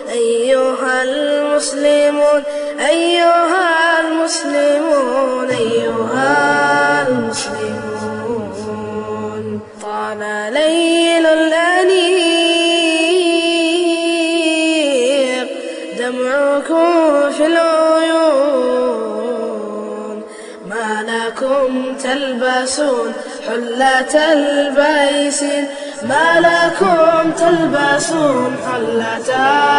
أيها المسلمون أيها المسلمون أيها المسلمون طال ليل الأنيق دمعكم في العيون ما لكم تلبسون حلة البيسين ما لكم تلبسون حلة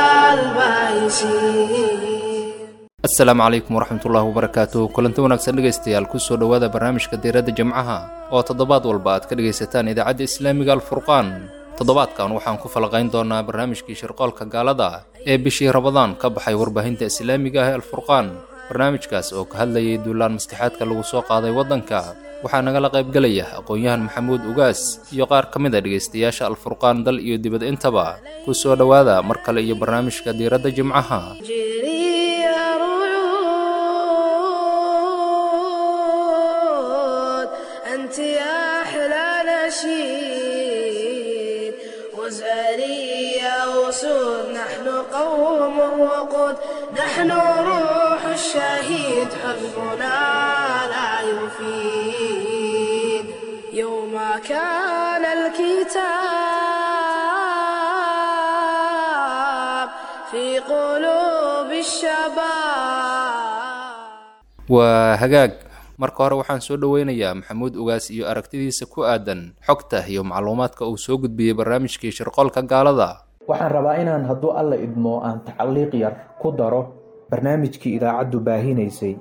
البيسين asalaamu calaykum waraxmatullaahi wabarakaatu kulanti wanaagsan dhegaystayaal kusoo dhowaada barnaamijka diiradda jimcaha oo toddobaad walba aad ka dhegaysataan idaacadda islaamiga alfurqaan toddobaadkan waxaan ku falaqayn doonaa barnaamijkii shirqoolka gaalada ee bishii rabadaan ka baxay warbaahinta islaamiga ah ee alfurqaan barnaamijkaas oo ka hadlayay duulaan maskaxaadka lagu soo qaaday waddanka waxaa nagala qaybgelaya aqoon-yahan maxamuud ugaas iyo qaar ka mid a dhegaystayaasha alfurqaan dal iyo dibad intaba ku soo dhowaada mar kale iyo barnaamijka diiradda jimcaha جري رعود أنت يا أحلى نشيد وزاري يا أسود نحن قوم وقود نحن روح الشهيد حزبنا لا يفيد يوم كان الكتاب في قلوب الشباب waa hagaag marka hore waxaan soo dhoweynayaa maxamuud ugaas iyo aragtidiisa ku aadan xogta iyo macluumaadka uu soo gudbiyey barnaamijkii shirqoolka gaalada waxaan rabaa inaan hadduu alla idmo aan tacliiq yar ku daro barnaamijkii idaacaddu baahinaysay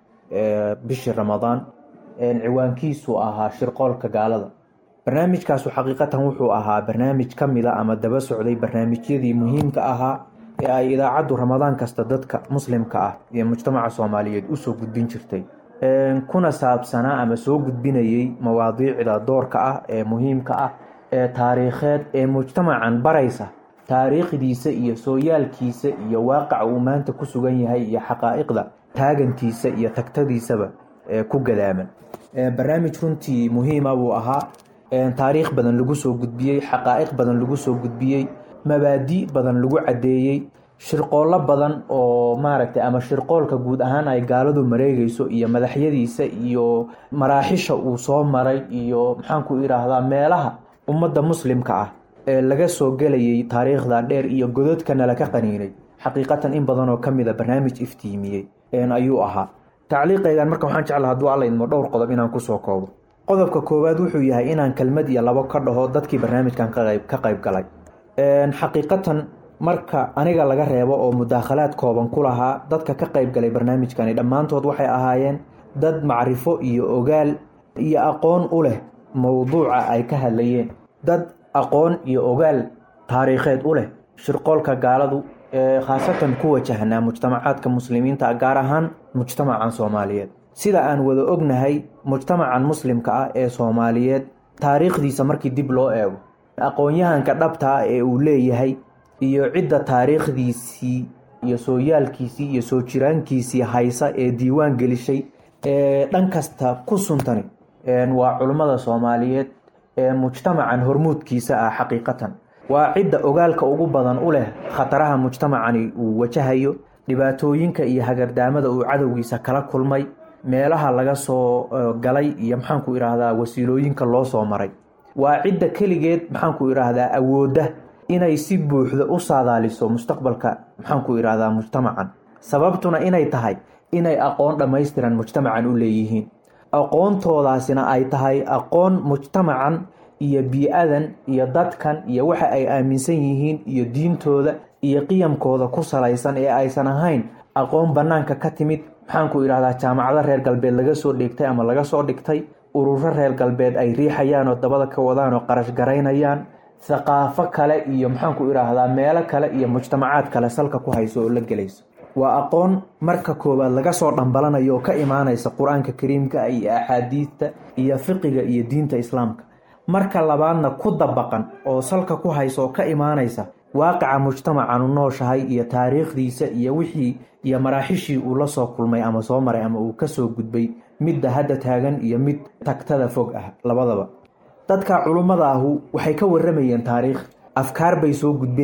ee bishii ramadaan een ciwaankiisu ahaa shirqoolka gaalada barnaamijkaasu xaqiiqatan wuxuu ahaa barnaamij ka mid a ama daba socday barnaamijyadii muhiimka ahaa ee ay idaacaddu ramadaan kasta dadka muslimka ah iyo mujtamaca soomaaliyeed usoo gudbin jirtay Een, kuna saabsanaa ama soo gudbinayay mawaadiicda doorka ah ee muhiimka ah ee taariikheed ee mujtamacan baraysa taariikhdiisa iyo sooyaalkiisa iyo waaqaca uu maanta ku sugan yahay iyo xaqaa'iqda taagantiisa iyo tagtadiisaba ee ku gadaaman Ee, barnaamij runtii muhiima buu ahaa Een, taariikh badan lagu soo gudbiyey xaqaa'iq badan lagu soo gudbiyey mabaadi badan lagu caddeeyey shirqoollo badan oo maaragtay ama shirqoolka guud ahaan ay gaaladu mareegayso iyo madaxyadiisa iyo maraaxisha uu soo maray iyo maxaanku idhaahdaa meelaha ummadda muslimka ah ee laga soo gelayay taariikhda dheer iyo gododkana laka qaniinay xaqiiqatan in badan oo ka mid a barnaamij iftiimiyey een ayuu ahaa tacliiqaygan marka waxaan jeclaa hadduu alla idmo dhowr qodob inaan kusoo koobo qodobka koowaad wuxuu yahay inaan kelmad iyo labo ka dhaho dadkii barnaamijkan ka qayb ka qayb galay Een, xaqiiqatan marka aniga laga reebo oo mudaakhalaad kooban ku lahaa dadka ka qayb galay barnaamijkani dhammaantood waxay ahaayeen dad macrifo iyo ogaal iyo aqoon u leh mowduuca ay ka hadlayeen dad aqoon iyo ogaal taariikheed u leh shirqoolka gaaladu ee khaasatan ku wajahnaa mujtamacaadka muslimiinta ah, gaar ahaan mujtamacan soomaaliyeed sida aan wada ognahay mujtamacan muslimka ah ee soomaaliyeed taariikhdiisa markii dib loo eego aqoon-yahanka dhabta ah ee uu leeyahay iyo cidda taariikhdiisii iyo sooyaalkiisii iyo soo jiraankiisii haysa ee diiwaan gelishay ee dhan kasta ku suntani Een, waa culummada soomaaliyeed ee mujtamacan hormuudkiisa ah xaqiiqatan waa cidda ogaalka ugu badan u leh khataraha mujtamacani uu wajahayo dhibaatooyinka iyo hagardaamada uu cadowgiisa kala kulmay meelaha laga soo eh, galay iyo maxaanku idhaahdaa wasiilooyinka loo soo maray waa cidda keligeed maxaanku idhaahdaa awoodda inay si buuxda u saadaaliso mustaqbalka maxaanku idhaahdaa mujtamacan sababtuna inay tahay inay aqoon dhammaystiran mujtamacan u leeyihiin aqoontoodaasina ay tahay aqoon mujtamacan iyo bii-adan iyo dadkan iyo waxa ay aaminsan yihiin iyo diintooda iyo qiyamkooda ku salaysan ee aysan ahayn aqoon bannaanka ka timid maxaanku idhahdaa jaamacado reer galbeed laga soo dhigtay ama laga soo dhigtay ururo reer galbeed ay riixayaan oo dabada ka wadaan oo qarash garaynayaan thaqaafo kale iyo maxaanku idhaahdaa meelo kale iyo mujtamacaad kale salka ku hayso oo la gelayso waa aqoon marka koowaad laga soo dhambalanayo oo ka imaanaysa qur-aanka kariimka iyo axaadiidta iyo fiqiga iyo diinta islaamka marka labaadna ku dabaqan oo salka ku haysa oo ka imaanaysa waaqica mujtamacanu nooshahay iyo taariikhdiisa iyo wixii iyo maraaxishii uu la soo kulmay ama soo maray ama uu kasoo gudbay midda hadda taagan iyo mid tagtada fog ah labadaba dadka culummada ahu waxay ka waramayeen taariikh afkaar bay soo gudbinayeen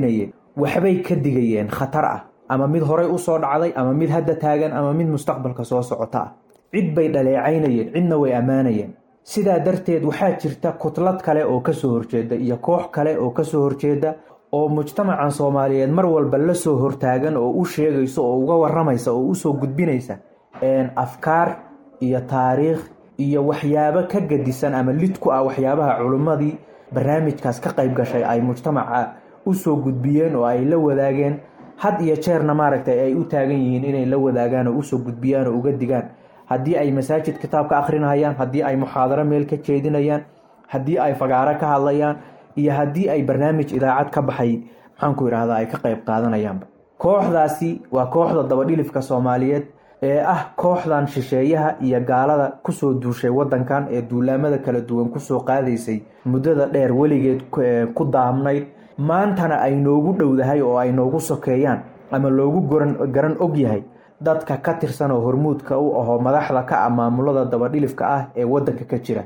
waxbay ka digayeen khatar ah ama mid horay usoo dhacday ama mid hadda taagan ama mid mustaqbalka soo socota ah cid bay dhaleecaynayeen cidna way ammaanayeen sidaa darteed waxaa jirta kutlad kale oo kasoo horjeeda iyo koox kale oo kasoo horjeeda oo mujtamacan soomaaliyeed mar walba lasoo hortaagan oo u sheegayso oo uga waramaysa oo usoo gudbinaysa afkaar iyo taariikh iyo waxyaabo ka gadisan ama lid ku ah waxyaabaha culimmadii barnaamijkaas ka qayb gashay ay mujtamaca usoo gudbiyeen oo ay la wadaageen had iyo jeerna maaragtay ay u taagan yihiin inay la wadaagaan oo usoo gudbiyaan oo uga digaan haddii ay masaajid kitaabka akhrinayaan haddii ay muxaadaro meel ka jeedinayaan haddii ay fagaaro ka hadlayaan iyo haddii ay barnaamij idaacad ka baxay maxaanku idhahdaa ay ka qayb qaadanayaanba kooxdaasi waa kooxda dabadhilifka soomaaliyeed ee ah kooxdan shisheeyaha iyo gaalada kusoo duushay wadankan ee duulaamada kala duwan kusoo qaadaysay muddada dheer weligeed ku daamnayd maantana ay noogu dhowdahay oo ay noogu sokeeyaan ama loogu garan og yahay dadka ka tirsan oo hormuudka u ahoo madaxda ka ah maamulada dabadhilifka ah ee wadanka ka jira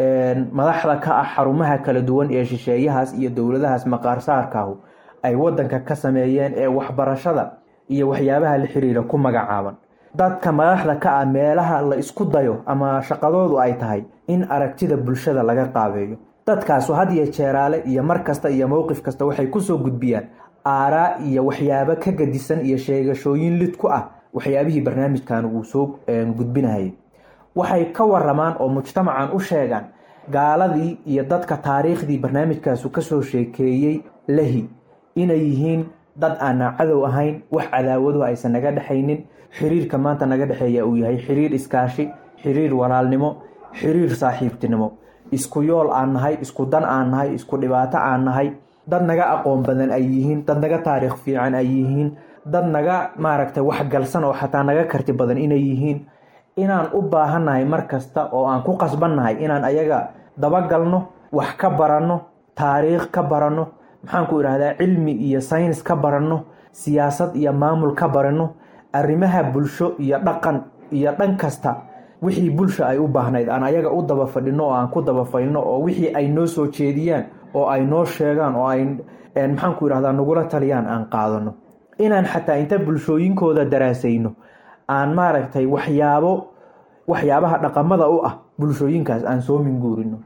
madaxda ka ah xarumaha kala duwan ee shisheeyahaas iyo dowladahaas maqaarsaarkaahu ay wadanka ka sameeyeen ee waxbarashada iyo waxyaabaha la xiriira ku magacaaban dadka madaxda ka ah meelaha la isku dayo ama shaqadoodu ay tahay in aragtida bulshada laga qaabeeyo dadkaasu had iyo jeeraale iyo mar kasta iyo mowqif kasta waxay kusoo gudbiyaan aaraa iyo waxyaabo ka gadisan iyo sheegashooyin lid ku ah waxyaabihii barnaamijkan uu soo gudbinahayay waxay ka waramaan oo mujtamacan u sheegaan gaaladii iyo dadka taariikhdii barnaamijkaasu kasoo sheekeeyey lahi inay yihiin dad aanna cadow ahayn wax cadaawadu aysan naga dhexaynin xiriirka maanta naga dhexeeya uu yahay xiriir iskaashi xiriir walaalnimo xiriir saaxiibtinimo isku yool aan nahay isku dan aan nahay isku dhibaato aan nahay dad naga aqoon badan ay yihiin dad naga taariikh fiican ay yihiin dad naga maaragtay waxgalsan oo xataa naga karti badan inay yihiin inaan u baahannahay mar kasta oo aan ku qasbannahay inaan ayaga dabagalno wax ka baranno taariikh ka baranno maxaanku idhahdaa cilmi iyo saynis ka baranno siyaasad iyo maamul ka baranno arrimaha bulsho iyo dhaqan iyo dhan kasta wixii bulsha ay u baahnayd aan ayaga u daba fadhino oo aan ku daba faylno oo wixii ay noo soo jeediyaan oo ay noo sheegaan oo ay maxaanku idhahdaa nagula taliyaan aan qaadano inaan xataa inta bulshooyinkooda daraasayno aan maaragtay waxyaabo waxyaabaha dhaqamada u ah bulshooyinkaas aan soo minguurino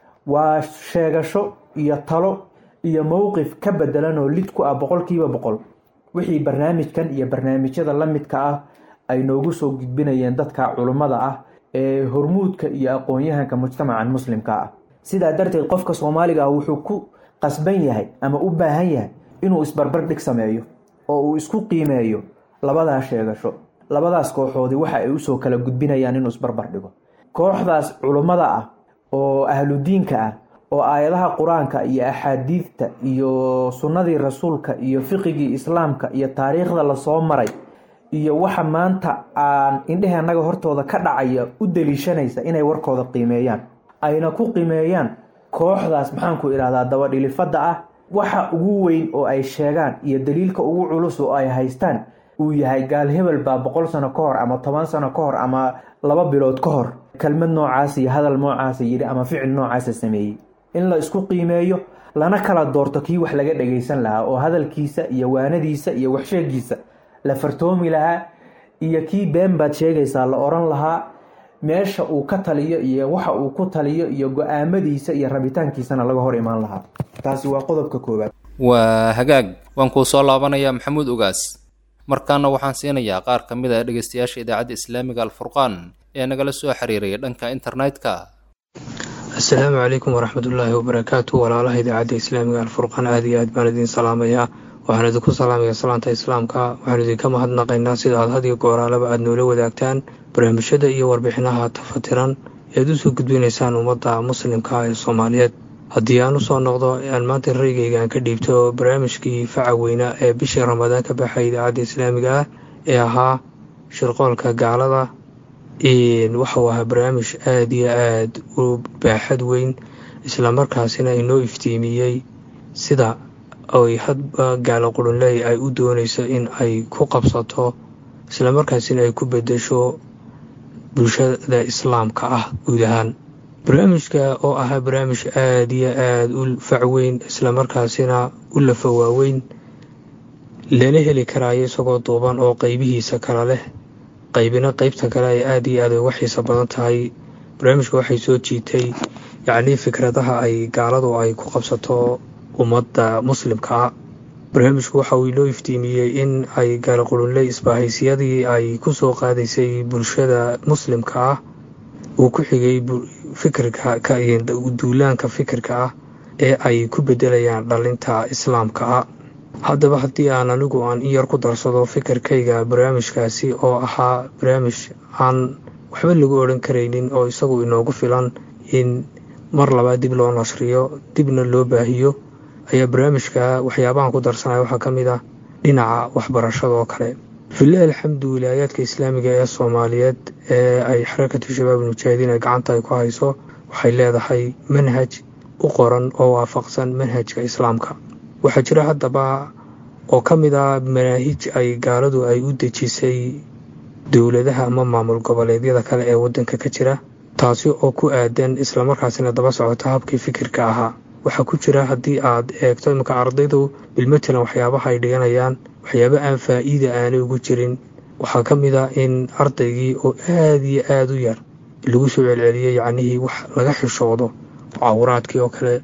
waa sheegasho iyo talo iyo mowqif ka bedelan oo lid ku ah boqolkiiba boqol wixii barnaamijkan iyo barnaamijyada la midka ah ay noogu soo gudbinayeen dadka culummada ah ee hormuudka iyo aqoon-yahanka mujtamacan muslimka ah sidaa darteed qofka soomaaliga ah wuxuu ku qasban yahay ama u baahan yahay inuu isbarbar dhig sameeyo oo uu isku qiimeeyo labadaas sheegasho labadaas kooxoodii waxa ay usoo kala gudbinayaan inuu isbarbar dhigo kooxdaas culummada ah oo ahludiinka ah oo aayadaha qur-aanka iyo axaadiidta iyo sunnadii rasuulka iyo fiqigii islaamka iyo taariikhda lasoo maray iyo waxa maanta aan indheheennaga hortooda ka dhacaya u daliishanaysa inay warkooda qiimeeyaan ayna ku qiimeeyaan kooxdaas maxaanku idhahdaa dabadhilifada ah waxa ugu weyn oo ay sheegaan iyo daliilka ugu culus oo ay haystaan uu yahay gaal hebel baa boqol sano ka hor ama toban sano ka hor ama laba bilood ka hor kelmad noocaas iyo hadal noocaasa yidhi ama ficil noocaasa sameeyey in la isku qiimeeyo lana kala doorto kii wax laga dhagaysan lahaa oo hadalkiisa iyo waanadiisa iyo waxsheegiisa la fartoomi lahaa iyo kii been baad sheegaysaa la oran lahaa meesha uu ka taliyo iyo waxa uu ku taliyo iyo go-aamadiisa iyo rabitaankiisana laga hor imaan lahaa taasi waa qodobka koowaad waa hagaag waan kuu soo laabanayaa maxamuud ugaas markaana waxaan siinayaa qaar ka mid a dhegeystayaasha idaacadda islaamiga alfurqaan ee nagala soo xiriiraya dhanka internetka assalaamu calaykum waraxmatullaahi wabarakaatu walaalaha idaacadda islaamiga alfurqaan aada iyo aad baan idiin salaamayaa waxaan idinku salaamaya salaanta islaamka waxaan idinka mahadnaqaynaa sida aad had iyo gooraalaba aada noola wadaagtaan barnaamijyada iyo warbixinaha tafatiran ead usoo gudbinaysaan ummadda muslimka ee soomaaliyeed haddii aan usoo noqdo aan maanta raygayga aan ka dhiibto barnaamijkii faca weynaa ee bishii ramadaan ka baxay idaacadda islaamiga ah ee ahaa shirqoolka gaalada waxau ahaa barnaamij aada iyo aada u baaxad weyn islamarkaasina inoo iftiimiyey sida ay hadba gaalo qurunley ay u doonayso in ay ku qabsato islamarkaasina ay ku bedesho bulshada islaamka ah guud ahaan barnaamijka oo ahaa barnaamij aada iyo aada u facweyn islamarkaasina u lafa waaweyn lana heli karaayo isagoo duuban oo qaybihiisa kala leh qaybina qaybta kale ay aada iyo aad uga xiiso badan tahay barnaamijka waxay soo jiitay yacnii fikradaha ay gaaladu ay ku qabsato ummadda muslimka ah barnaamijku waxa uu inoo iftiimiyey in ay gaalaqulunle isbahaysyadii ay ku soo qaadaysay bulshada muslimka ah uu ku xigay fikirka duulaanka fikirka ah ee ay ku bedelayaan dhalinta islaamka ah haddaba haddii aan anigu aan in yar ku darsado fikirkayga barnaamijkaasi oo ahaa barnaamij aan waxba lagu odhan karaynin oo isagu inoogu filan in mar labaad dib loo nasriyo dibna loo baahiyo ayaa barnaamijka waxyaabahan ku darsanaya waxaa ka mid ah dhinaca waxbarashada oo kale filah alxamdu wilaayaadka islaamiga ee soomaaliyeed ee ay xarakatu shabaab mujaahidiin ay gacanta ay ku hayso waxay leedahay manhaj u qoran oo waafaqsan manhajka islaamka waxaa jira haddaba oo ka mid ah manaahij ay gaaladu ay u dejisay dowladaha ama maamul goboleedyada kale ee waddanka ka jira taasi oo ku aadan islamarkaasina daba socota habkii fikirka ahaa waxaa ku jira haddii aad eegto iminka ardaydu bilmatalan waxyaabaha ay dhiganayaan waxyaaba aan faa'iida aanay ugu jirin waxaa ka mid ah in ardaygii oo aada iyo aada u yar lagu soo celceliyay yacnihii wax laga xishoodo cawraadkii oo kale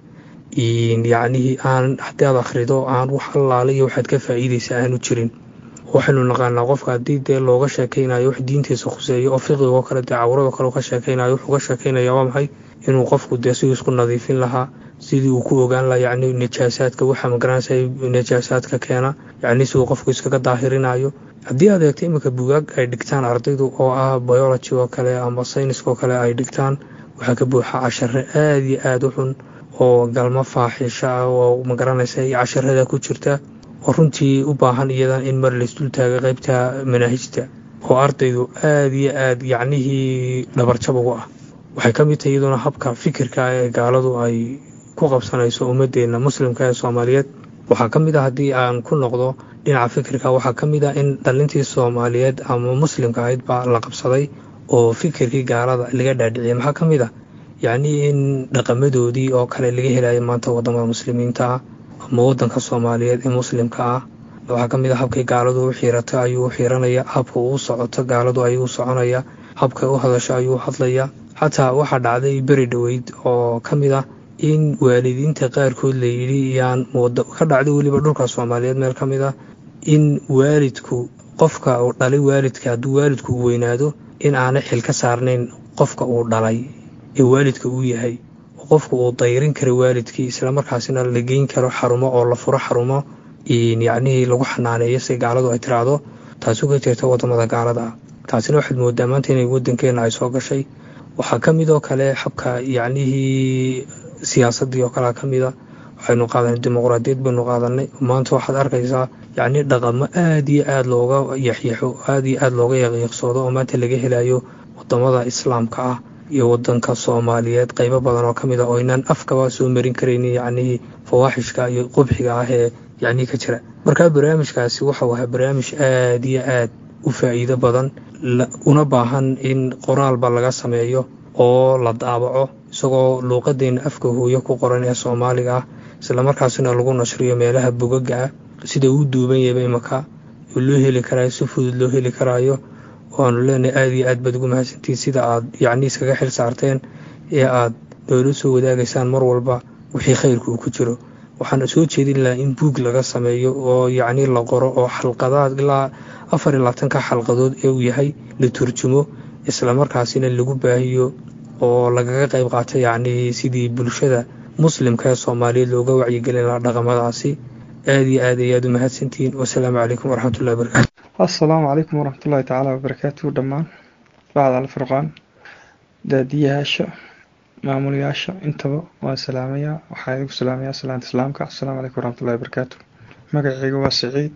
yacnihii aan haddii aad akhrido aan wax allaale iyo waxaad ka faa'iidaysa aanu jirin waxaynu naqaanaa qofka haddii dee looga sheekaynayo wax diintiisa khuseeyo oo fiqigoo kale dee cawrado kale ka sheekaynayo wuxuu ka sheekaynaya waa maxay inuu qofku dee siduu isku nadiifin lahaa sidii uu ku ogaan lahaa yacni najaasaadka waxa magaranaysa najaasaadka keena yacni siduu qofku iskaga daahirinayo haddii aad eegto iminka bugaag ay dhigtaan ardaydu oo ah biology oo kale ama sayniska oo kale ay dhigtaan waxaa ka buuxa cashare aada iyo aada u xun oo galmo faaxisho ah oo magaranaysa casharada ku jirta oo runtii u baahan iyadan in mar laysdul taaga qaybta manaahijta oo ardaydu aada iyo aada yacnihii dhabarjab ugu ah waxay ka mid tahay iyaduna habka fikirka ee gaaladu ay ku qabsanayso ummadeenna muslimka ee soomaaliyeed waxaa ka mid ah haddii aan ku noqdo dhinaca fikirka waxaa ka mid ah in dhalintii soomaaliyeed ama muslimka ahayd baa la qabsaday oo fikirkii gaalada laga dhaadhiciyay maxaa ka mid ah yacnii in dhaqamadoodii oo kale laga helayo maanta waddamada muslimiinta ah ama waddanka soomaaliyeed ee muslimka ah waxaa ka mid ah habkay gaaladu u xiirato ayuu u xiiranaya habka uu socoto gaaladu ayuu u soconaya habkay u hadasho ayuu u hadlaya xataa waxaa dhacday beri dhoweyd oo ka mid ah in waalidiinta qaarkood la yidhi yaan ka dhacday weliba dhulka soomaaliyeed meel ka mid ah in waalidku qofka uu dhalay waalidka hadduu waalidku u weynaado in aanay xil ka saarnayn qofka uu dhalay ee waalidka uu yahay oo qofka uu dayrin karo waalidkii islamarkaasina la geyn karo xarumo oo la furo xarumo yacnihii lagu xanaaneeyo si gaaladu ay tiraahdo taasi uga jirta waddamada gaalada ah taasina waxaad moodaa maanta inay waddankeenna ay soo gashay waxaa ka mid oo kale xabka yacnihii siyaasaddii oo kalea ka mid a waxaynu qaadanay dimuqraadiyad baynu qaadanay maanta waxaad arkaysaa yacni dhaqamo aada iyo aada looga yaxyaxo aada iyo aada looga yaqiiqsoodo oo maanta laga helayo waddamada islaamka ah iyo waddanka soomaaliyeed qaybo badan oo ka mid ah oo inaan afkaba soo marin karaynin yacnihii fawaaxishka iyo qubxiga ah ee yacnii ka jira markaa barnaamijkaasi waxau ahaa barnaamij aada iyo aad u faa'iido badan una baahan in qoraalba laga sameeyo oo la daabaco isagoo luuqadeenna afka hooyo ku qoran ee soomaaliga ah islamarkaasina lagu nashriyo meelaha bogaga ah sida uu duuban yahayba imaka oo loo heli karaayo si fudud loo heli karaayo waanu leenahay aada iyo aad baad ugu mahadsantiin sida aad yacni iskaga xil saarteen ee aad noola soo wadaagaysaan mar walba wixii khayrka uu ku jiro waxaan soo jeedin lahaa in buug laga sameeyo oo yacni la qoro oo xalqadaad ilaa afar iyo labaatanka xalqadood ee uu yahay la turjumo islamarkaasina lagu baahiyo oo lagaga qayb qaato yacnii sidii bulshada muslimka ee soomaaliyeed looga wacyigelin lahaa dhaqamadaasi aada iyo aad ayaad u mahadsantihiin wasalaamu calaykum waraxmatullahi wabarakatu assalaamu calaykum waraxmatullahi tacaala wabarakaatuhu dhammaan bacd alfurqaan daadiyayaasha maamulayaasha intaba waan salaamayaa waxaan idigu salaamayaa salaanta islaamka assalaamu calaykum waraxmatullahi wabarakaatu magacayga waa siciid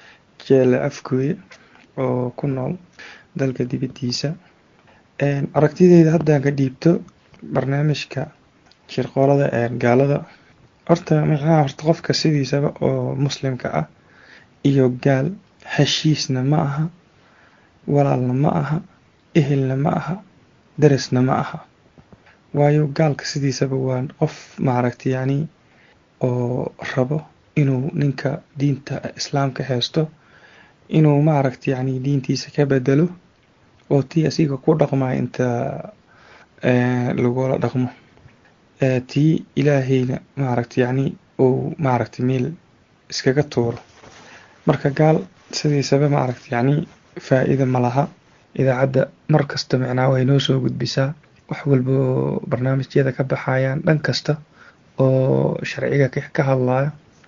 jeele afgooye oo ku nool dalka dibaddiisa aragtideyda haddaan ka dhiibto barnaamijka shirqoolada ee gaalada horta micnaha horta qofka sidiisaba oo muslimka ah iyo gaal heshiisna ma aha walaalna ma aha ehelna ma aha darisna ma aha waayo gaalka sidiisaba waa qof maaragta yacni oo rabo inuu ninka diinta islaamka haysto inuu maaragta yacni diintiisa ka bedelo oo tii asiga ku dhaqmaya inta lagula dhaqmo tii ilaahayna maaragta yacni uu maaragta meel iskaga tuuro marka gaal sidiisaba maaragta yacni faa-iida ma laha idaacadda mar kasta micnaa way noo soo gudbisaa wax walba oo barnaamijyada ka baxayaan dhan kasta oo sharciga ka hadlaya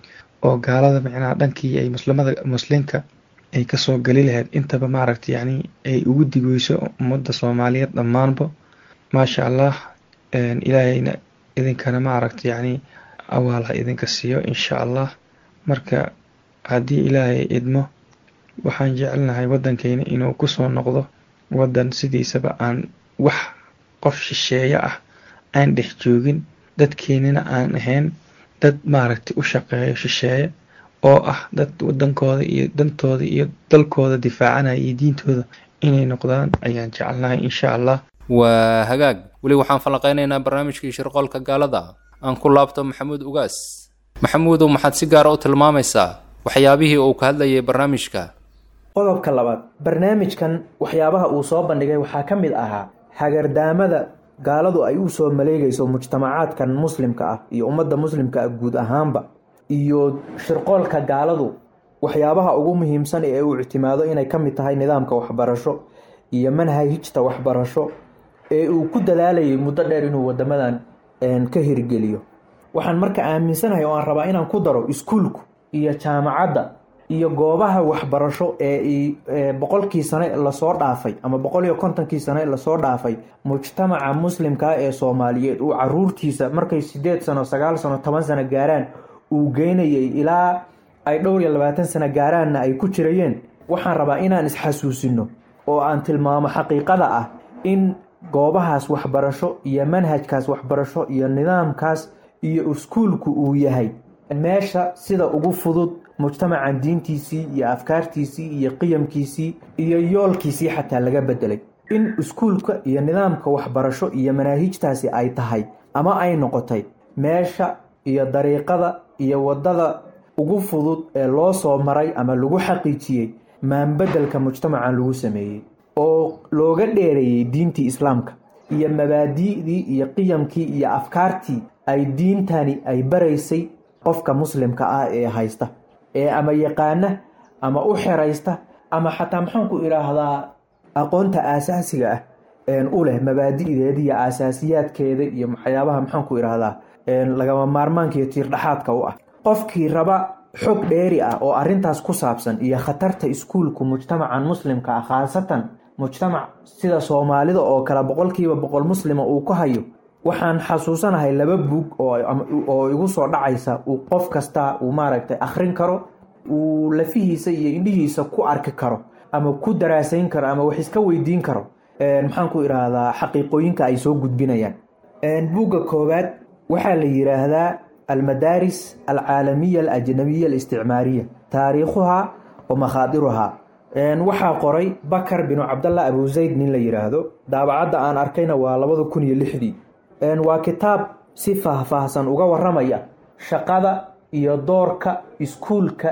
oo gaalada micnaha dhankii ay muslimada muslimka ay kasoo gali lahayd intaba maaragta yacni ay ugu digeyso ummadda soomaaliyeed dhammaanba maasha allah ilaahayna idinkana maaragta yacni awaal ha idinka siiyo insha allah marka haddii ilaahay idmo waxaan jecelnahay waddankeyna inuu kusoo noqdo waddan sidiisaba aan wax qof shisheeye ah aan dhex joogin dadkeenina aan ahayn dad maaragtay u shaqeeyo shisheeye oo ah dad waddankooda iyo dantooda iyo dalkooda difaacanaya iyo diintooda inay noqdaan ayaan jecelnahay insha allah waa hagaag weli waxaan falaqaynaynaa barnaamijkii shirqoolka gaalada aan ku laabto maxamuud ugaas maxamuudow maxaad si gaara u tilmaamaysaa waxyaabihii uu ka hadlayay barnaamijka qodobka labaad barnaamijkan waxyaabaha uu soo bandhigay waxaa ka mid ahaa hagardaamada gaaladu ay u soo maleegayso mujtamacaadkan muslimka ah iyo ummadda muslimka ah guud ahaanba iyo shirqoolka gaaladu waxyaabaha ugu muhiimsan ee uu ictimaado inay ka mid tahay nidaamka waxbarasho iyo manhajta waxbarasho ee uu ku dadaalayay muddo dheer inuu wadamadan ka hirgeliyo waxaan marka aaminsanahay oo aan rabaa inaan ku daro iskuulku iyo jaamacadda iyo goobaha waxbarasho ee boqolkii sane lasoo dhaafay ama boqol iyo kontonkii sane lasoo dhaafay mujtamaca muslimkaa ee soomaaliyeed uu caruurtiisa markay sideed sano sagaal sano toban sano gaaraan uu geynayay ilaa ay dhowr iyo labaatan sano gaaraanna ay ku jirayeen waxaan rabaa inaan isxasuusino oo aan tilmaamo xaqiiqada ah in goobahaas waxbarasho iyo manhajkaas waxbarasho iyo nidaamkaas iyo iskuulku uu yahay meesha sida ugu fudud mujtamacan diintiisii iyo afkaartiisii iyo qiyamkiisii iyo yoolkiisii xataa laga bedelay in iskuulka iyo nidaamka waxbarasho iyo manaahijtaasi ay tahay ama ay noqotay meesha iyo dariiqada iyo wadada ugu fudud ee loo soo maray ama lagu xaqiijiyey maanbedelka mujtamacan lagu sameeyey oo looga dheereeyey diintii islaamka iyo mabaadi'dii iyo qiyamkii iyo afkaartii ay diintani ay baraysay qofka muslimka ah ee haysta ee ama yaqaana ama u xeraysta ama xataa maxaanku idhaahdaa aqoonta aasaasiga ah u leh mabaadi'deeda iyo aasaasiyaadkeeda iyo waxyaabaha maxaanku idhaahdaa lagama maarmaanka iyo tiirdhaxaadka u ah qofkii raba xog dheeri ah oo arintaas ku saabsan iyo khatarta iskuulku mujtamacan muslimka ah khaasatan mujtamac sida soomaalida oo kale boqolkiiba boqol muslima uu ku hayo waxaan xasuusanahay laba buug oo igu soo dhacaysa uu qof kasta uu maaragtay akhrin karo uu lafihiisa iyo indhihiisa ku arki karo ama ku daraasayn karo ama wax iska weydiin karo maxaan ku idhaahdaa xaqiiqooyinka ay soo gudbinayaan buugga koowaad waxaa la yiraahdaa almadaaris alcaalamiya alajnabiya alisticmaariya taariikhuhaa wa makhaadiruhaa waxaa qoray bakar binu cabdallah abu zayd nin la yiraahdo daabacadda aan arkayna waa labada kun iyo lixdii waa kitaab si faahfaahsan uga waramaya shaqada iyo doorka iskuulka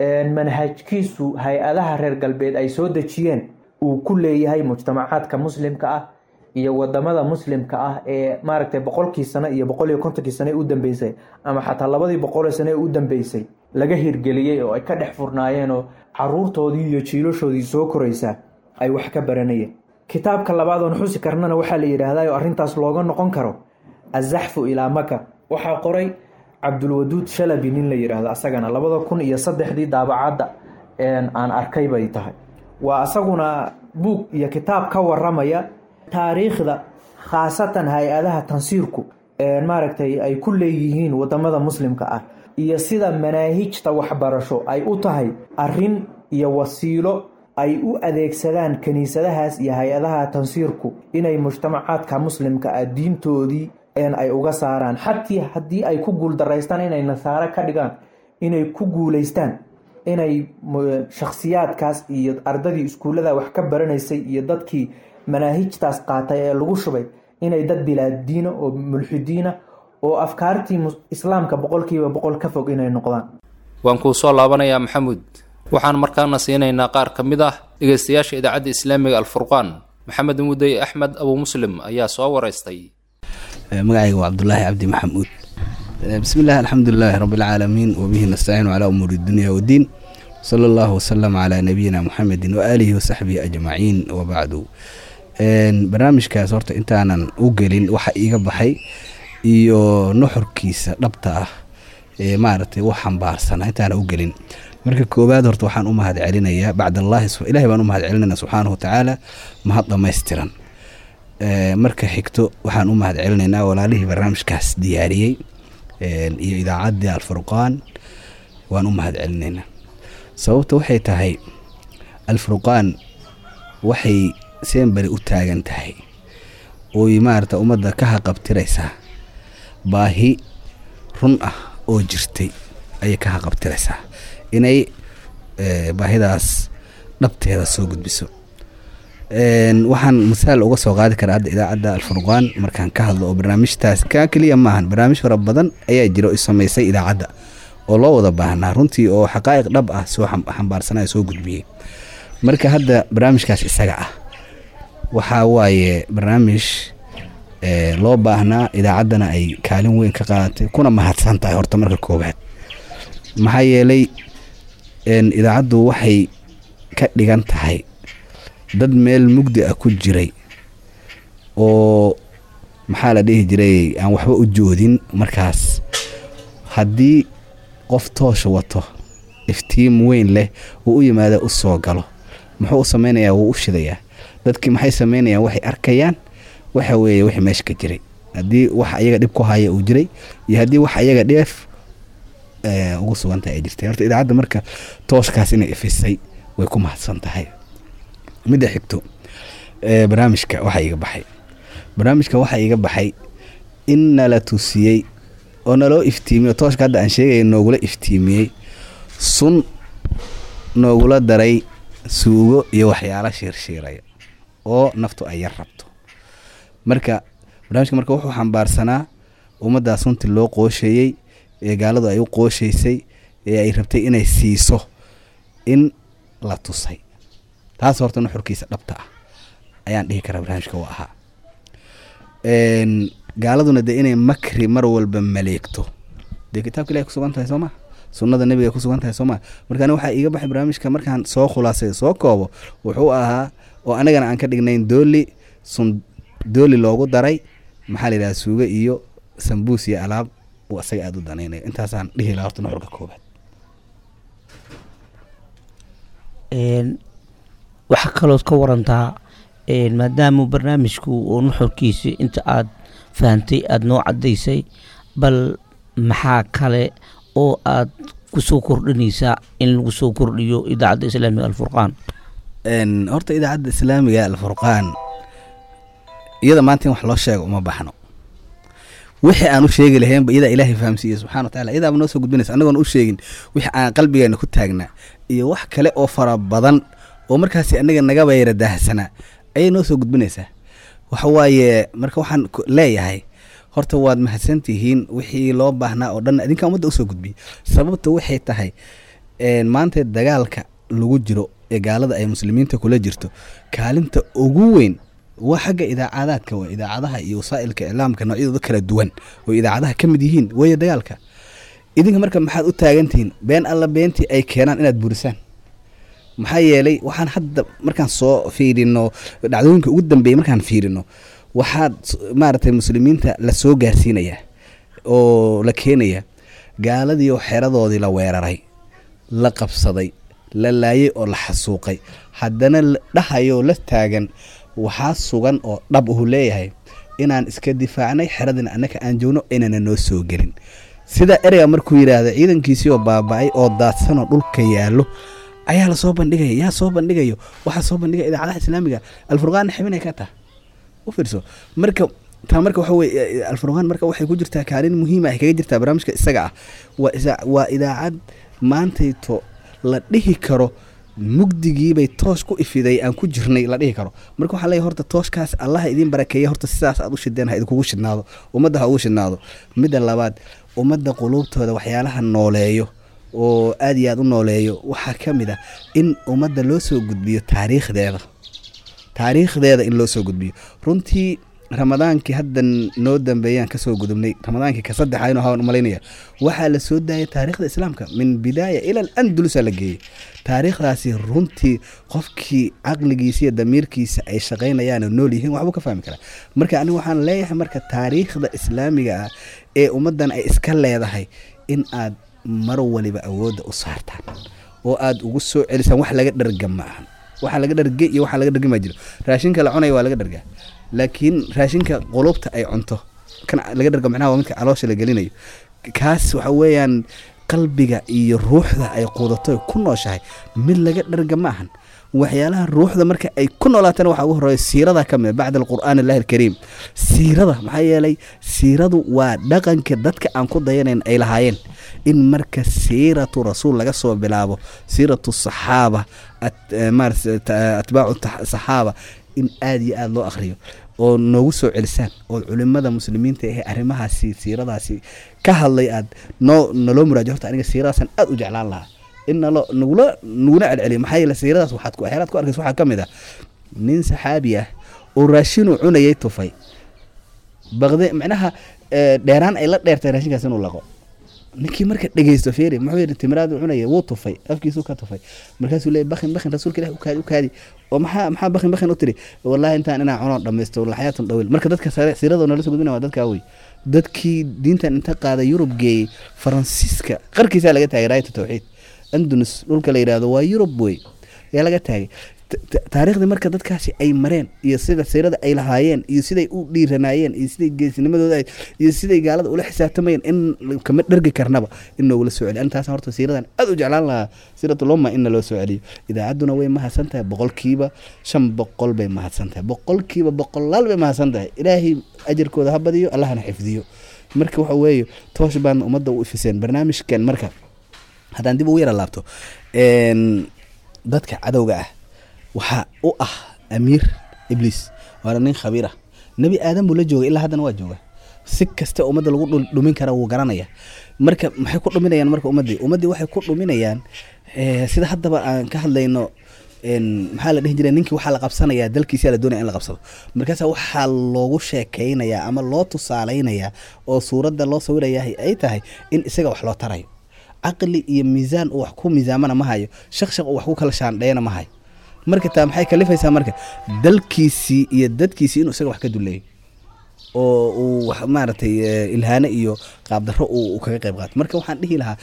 manhajkiisu hay-adaha reer galbeed ay soo dejiyeen uu ku leeyahay mujtamacaadka muslimka ah iyo wadamada muslimka ah ee maaragtay boqolkii sano iyo boqol iyo kontonkii sane u dambeysay ama xataa labadii boqol sane u dambeysay laga hirgeliyey oo ay ka dhex furnaayeen oo caruurtoodii iyo jiilashoodii soo koraysaa ay wax ka baranayeen kitaabka labaad oon xusi karnana waxaa la yidhaahdaa oo arrintaas looga noqon karo azaxfu ilaa maka waxaa qoray cabdulwaduud shalabi nin la yidhaahdo asagana labada kun iyo saddexdii daabacadda aan arkay bay tahay waa asaguna buug iyo kitaab ka waramaya taariikhda khaasatan hay-adaha tansiirku maaragtay ay ku leeyihiin wadamada muslimka ah iyo sida manaahijta waxbarasho ay u tahay arin iyo wasiilo ay u adeegsadaan kiniisadahaas iyo hay-adaha tansiirku inay mujtamacaadka muslimka ah diintoodii ay uga saaraan xatii haddii ay ku guuldaraystaan inay nasaaro ka dhigaan inay ku guulaystaan inay shakhsiyaadkaas iyo ardadii iskuullada wax ka baranaysay iyo dadkii manaahijtaas qaatay ee lagu shubay inay dad bilaadiina oo mulxidiina oo afkaartii islaamka boqolkiiba boqol ka fog inay noqdaan waan kuu soo laabanayaa maxamuud waxaan markaana siinaynaa qaar ka mid ah dhegaystayaasha idaacadda islaamiga alfurqaan maxamed mudey axmed abu muslim ayaa soo waraystay magacayga waa cabdulaahi cabdi maxamuud bismi illah alxamdulilaahi rabbilcaalamiin wabihi nastaciinu calaa umuuri dunya waddiin sala allahu wasalam calaa nabiyina muxamedin waaalihi wasaxbihi ajmaciin wabacdu barnaamijkaas horta intaanan u gelin waxa iiga baxay iyo nuxurkiisa dhabta ah ee maaragtay u xambaarsana intaanan u gelin marka koowaad horta waxaan u mahad celinayaa bacdallaahi ilahay baan u mahad celinayna subxaanahu watacaala mahad dhammaystiran marka xigto waxaan u mahad celinaynaa walaalihii barnaamijkaas diyaariyey iyo idaacaddii alfurqaan waan u mahad celinaynaa sababta waxay tahay alfurqaan waxay seenbari u taagan tahay oy maarata ummadda ka haqabtiraysaa baahi run ah oo jirtay ayay ka haqabtiraysaa inay baahidaas dhabteeda soo gudbiso waxaan masaal uga soo qaadi karaa hadda idaacadda alfurqaan markaan ka hadlo oo barnaamijtaas kaa keliya maahan barnaamij fara badan ayaa jira oo samaysay idaacadda oo loo wada baahnaa runtii oo xaqaa'iq dhab ah soo xambaarsanaya soo gudbiyey marka hadda barnaamijkaas isaga ah waxaa waaye barnaamij loo baahnaa idaacaddana ay kaalin weyn ka qaadatay kuna mahadsan tahay horta marka koowaad maxaa yeelay idaacaddu waxay ka dhigan tahay dad meel mugdi ah ku jiray oo maxaa la dhihi jiray aan waxba u joodin markaas haddii qof toosha wato iftiim weyn leh uu u yimaada u soo galo muxuu u samaynayaa wuu u shidayaa dadkii maxay samaynayaan waxay arkayaan waxa weeye wixii meesha ka jiray haddii wax ayaga dhib ku haya uu jiray iyo haddii wax ayaga dheef ugu sugantahay ay jirtay horta idaacadda marka tooshkaas inay ifisay way ku mahadsan tahay midda xigto barnaamijka waxaa iga baxay barnaamijka waxaa iga baxay in nala tusiyey oo naloo iftiimiyey oo tooshka hadda aan sheegaya noogula iftiimiyey sun noogula daray suugo iyo waxyaalo shiirshiiraya oo naftu ay yar rabto marka barnaamijka marka wuxuu xambaarsanaa ummaddaa sunti loo qoosheeyey ee gaaladu ay u qooshaysay ee ay rabtay inay siiso in la tusay taas horta nuxurkiisa dhabta ah ayaan dhihi karaa barnaamijka u ahaa gaaladuna dee inay makri mar walba maleegto dee kitaabka ilahay kusugan tahay soo maa sunnada nebiga kusugan tahay soo maa marka ani waxaa iiga baxay barnaamijka markaan soo khulaasay soo koobo wuxuu ahaa oo anagana aan ka dhignayn dooli sun dooli loogu daray maxaa la yidhaha suugo iyo sambuus iyo alaab uu asaga aada u danaynayo intaasaan dhihi lahaa horta nuxurka koobaad waxaa kalood ka warantaa maadaama barnaamijku oo nuxurkiisa inta aad fahantay aada noo caddaysay bal maxaa kale oo aad kusoo kordhinaysaa in lagu soo kordhiyo idaacadda islaamiga alfurqaan horta idaacadda islaamiga alfurqaan iyada maanta in wax loo sheego uma baxno wixii aan u sheegi lahaynba iyadaa ilaahay fahamsiiye subxana wa tacala iyadaaba noo soo gudbinaysa annagoon u sheegin wixii aan qalbigeena ku taagnaa iyo wax kale oo fara badan oo markaasi annaga nagaba yara daahsanaa ayay noo soo gudbinaysaa waxa waaye marka waxaan leeyahay horta waad mahadsantihiin wixii loo baahnaa oo dhan idinkaa ummadda usoo gudbiyey sababta waxay tahay maanta dagaalka lagu jiro ee gaalada ay muslimiinta kula jirto kaalinta ugu weyn waa xagga idaacadaadka waa idaacadaha iyo wasaa'ilka iclaamka noocyadooda kala duwan oo idaacadaha ka mid yihiin weeye dagaalka idinka marka maxaad u taagantihiin been alla beentii ay keenaan inaad burisaan maxaa yeelay waxaan hadda markaan soo fiirino dhacdooyinka ugu dambeeyay markaan fiirino waxaad maaragtay muslimiinta la soo gaarsiinayaa oo la keenaya gaaladii oo xeradoodii la weeraray la qabsaday la laayay oo la xasuuqay haddana dhahayoo la taagan waxaa sugan oo dhab uhu leeyahay inaan iska difaacnay xeradina annaka aan joogno inana noo soo gelin sida ereyga markuu yidhaahda ciidankiisii oo baaba-ay oo daadsanoo dhulka yaallo ayaa lasoo bandhigaya yaa soo bandhigayo waxaa soo bandhigaya idaacadaha islaamiga alfurqaanna xibinay ka taha u fiirso marka taa marka waxa weye alfurqaan marka waxay ku jirtaa kaalin muhiima ay kaga jirtaa barnaamijka isaga ah waa isa- waa idaacad maantayto la dhihi karo mugdigiibay toosh ku ifiday aan ku jirnay la dhihi karo marka waxaa leeyahay horta tooshkaas allaha idiin barakeeya horta sidaas aad u shideen ha idinkugu shidnaado ummadda ha ugu shidnaado midda labaad ummadda quluubtooda waxyaalaha nooleeyo oo aad iyo aad u nooleeyo waxaa ka mid ah in ummadda loo soo gudbiyo taariikhdeeda taariikhdeeda in loo soo gudbiyo runtii ramadaankii haddan noo dambeeyaan kasoo gudubnay ramadaankii ka saddexa inuu hawan umalaynaya waxaa la soo daayay taariikhda islaamka min bidaaya ila al andalusa la geeyey taariikhdaasi runtii qofkii caqligiisa iyo damiirkiisa ay shaqaynayaan oo nool yihiin waxbuu ka fahmi karaa marka anigu waxaan leeyahay marka taariikhda islaamiga ah ee ummaddan ay iska leedahay in aad mar waliba awoodda u saartaan oo aad ugu soo celisaan wax laga dharga ma ahan waxa laga dharge iyo waxa laga dhargi ma jiro raashinka la cunaya waa laga dhargaa laakiin raashinka qulubta ay cunto kan laga dharga macnaha waa midka caloosha la gelinayo kaas waxa weeyaan qalbiga iyo ruuxda ay quudato ay ku nooshahay mid laga dharga ma ahan waxyaalaha ruuxda marka ay ku noolaatana waxaa ugu horeeya siirada ka mid bacda alqur'aan allahi alkariim siirada maxaa yeelay siiradu waa dhaqanka dadka aan ku dayanayn ay lahaayeen in marka siiratu rasuul laga soo bilaabo siiratu saxaaba atbaacu saxaaba in aada iyo aada loo akhriyo oo noogu soo celisaan oo culimada muslimiinta ee arrimahaasi siiradaasi ka hadlay aad noo naloo muraajo horta aniga siiradaasaan aada u jeclaan lahaa in nalo nagula naguna celceliyo maxaa yeele siiradaas waxaad waxyaalaad ku arkaysa waxaa ka mid ah nin saxaabi ah oo raashinuu cunayay tufay baqde macnaha dheeraan ay la dheertay raashinkaas inuu laqo ninkii marka dhegeysto feeri muxuu yidhi timiraad cunaya wuu tufay afkiisuu ka tufay markaasuu leeyay bakin bakin rasuulka ilahi ukaadi ukaadi oo maxaa maxaa bakin bakin u tiri wallahi intaan inaan cuno dhamaysto laxyaatun dhawil marka dadka siirada nala soo gudbina waa dadkaa wey dadkii diintan inta qaaday yurub geeyey faransiiska qarkiisaa laga taagay raayata tawxiid andunus dhulka la yidhaahdo waa yurub wey ayaa laga taagay taariikhdii marka dadkaasi ay mareen iyo sida siirada ay lahaayeen iyo siday u dhiiranaayeen iyo siday geesinimadooda iyo siday gaalada ula xisaabtamayeen in kama dhergi karnaba in noogula soo celiyo antaas horta siiradan aad u jeclaan lahaa siiratulumma inna loo soo celiyo idaacadduna way mahadsan tahay boqolkiiba shan boqol bay mahadsan tahay boqolkiiba boqolaal bay mahadsan tahay ilaahay ajarkooda ha badiyo allahna xifdiyo marka waxa weeye toosh baan ummadda u ifiseen barnaamijkan marka haddaan dib ugu yara laabto dadka cadowga ah waxaa u ah amiir ibliis waana nin khabiir ah nebi aadan buu la joogay ilaa haddana waa jooga si kasta ummadda lagu dhumin kara wuu garanaya marka maxay ku dhuminayaan marka ummaddii ummaddii waxay ku dhuminayaan sida haddaba aan ka hadlayno maxaa la dhihi jiray ninkii waxaa la qabsanayaa dalkiisa la doonaya in la qabsado markaasa waxaa loogu sheekeynayaa ama loo tusaaleynayaa oo suuradda loo sawiraya ay tahay in isaga wax loo tarayo caqli iyo miisaan uu wax ku miisaamana ma hayo shaqshaq uu wax ku kala shaandheeyana ma hayo marka taa maxay kalifaysaa marka dalkiisii iyo dadkiisii inuu isaga wax ka duleeyo oo uu maaragtay ilhaane iyo qaabdarro uu kaga qayb qaato marka waxaan dhihi lahaa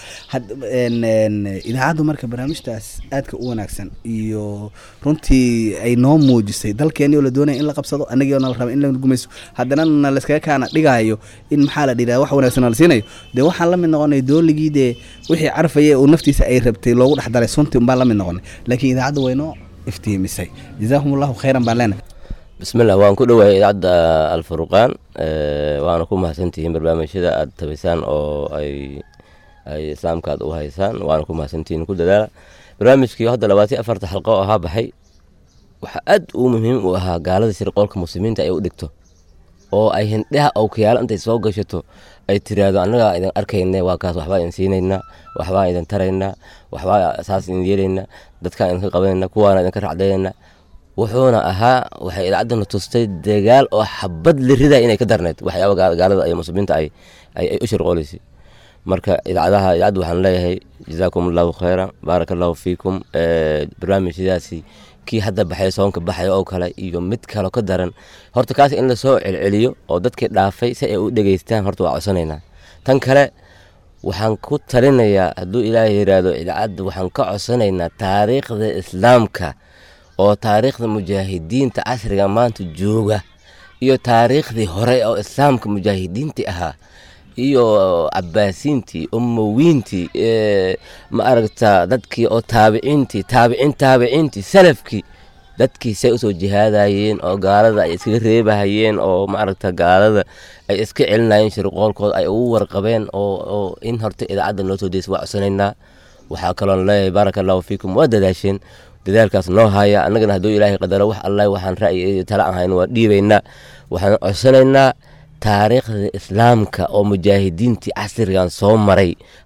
idaacaddu marka barnaamijtaas aadka u wanaagsan iyo runtii ay noo muujisay dalkeeni oo la doonaya in la qabsado anagii oo nala raba in la gumayso haddana na layskaga kaana dhigaayo in maxaa la dhiraa wax wanaagsan la siinayo dee waxaan la mid noqonay dooligii dee wixii carfaya oo naftiisa ay rabtay loogu dhex daray sunti unbaan la mid noqonay laakiin idaacaddu waynoo iftiimisay jazaakum allahu khayran baan leenahay bismillah waan ku dhowahay idaacadda alfurqaan waana ku mahadsantihiin barnaamijyada aad tabaysaan oo ay ay islaamka aad u haysaan waana ku mahadsantihiin ku dadaala barnaamijkii hadda labaatan afarta xalqo oo ahaa baxay waxaa aad uu muhiim u ahaa gaalada sirqoolka muslimiinta ay u dhigto oo ay hindhaha awkayaalo intay soo gashato ay tiraahdo annagaa idin arkayna waa kaas waxbaa idin siinaynaa waxbaa idin taraynaa waxbaa saas idin yeelaynaa dadkaan idinka qabanayna kuwaana idinka racdaynayna wuxuuna ahaa waxay idaacadana tustay dagaal oo xabad la ridaa inay ka darneyd waxyaaba gaalada iyo muslimiinta ay ay u shirqooleysay marka idaacadaha idaacadda waxaan leeyahay jazaakum allahu khayran baaraka allahu fiikum barnaamijyadaasi kii hadda baxay soonka baxay oo kale iyo mid kalo ka daran horta kaas in lasoo celceliyo oo dadkii dhaafay si ay u dhegeystaan horta waa codsanaynaa tan kale waxaan ku talinayaa hadduu ilaahay yidhaahdo idaacadda waxaan ka codsanaynaa taariikhda islaamka oo taariikhda mujaahidiinta casriga maanta jooga iyo taariikhdii hore oo islaamka mujaahidiintii ahaa iyo cabaasiintii umowiintii ma aragta dadkii oo taabiciintii taabicin taabiciintii salafkii dadkii say usoo jihaadayeen oo gaalada ay iskaga reebahayeen oo ma aragta gaalada ay iska celinayeen shirqoolkooda ay ugu warqabeen oo in horta idaacadda noo soo deysa waa codsanaynaa waxaa kaloon leeyahay baaraka allahu fiikum waa dadaasheen dadaalkaas noo haya annagana hadduu ilaahay qadaro wax allah waxaan ra'yi tala aan hayno waa dhiibaynaa waxaan codsanaynaa taariikhda islaamka oo mujaahidiintii casrigan soo maray